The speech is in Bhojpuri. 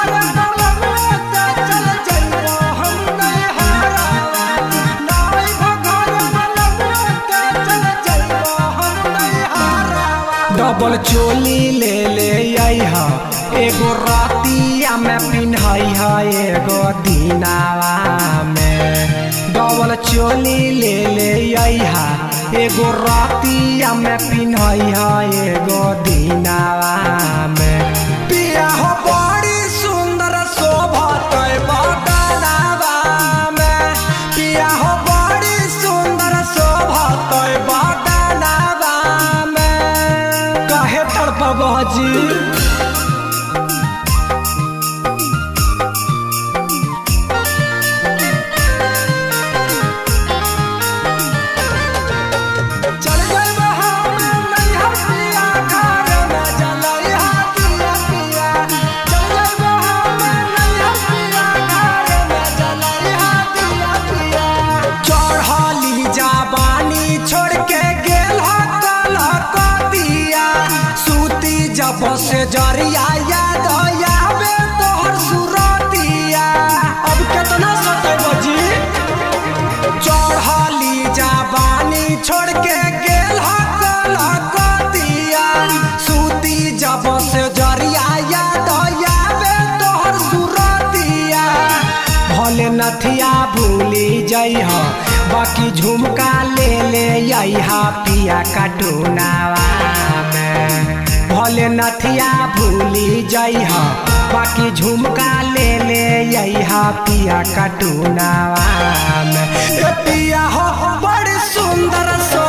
डबल चोली ले ले अइहा एगो रातिया में पिन्हई है एगो दिनावा में डबल चोली ले ले अइहा एगो रातिया में पिन्हई है एगो दिनावा में पिया हो बड़ी सुंदर शोभत बदनावा में पिया हो बड़ी सुंदर शोभत बदनावा में कहे तड़पब जी चल गइल हम नैहर पिया घर में जलैहा पिया पिया चल गइल हम नैहर पिया घर में जलैहा पिया पिया चढ़ली जाबानी छोड़ के गेल कल कतिया सूती जब से जरिया याद आवे तोहर सुरतिया अब केतना सते बजी चढ़ली जाबानी छोड़ के गेल हकल कतिया सूती जब से जरिया याद आवे तोहर सुरतिया भले नथिया भूली जइह बाकी झुमका ले ले अइहा पिया कटुनावा में भले नथिया भूली जइह बाकी झुमका ले ले अइहा पिया कटुनावा में ए पिया हो बड़ी सुंदर सो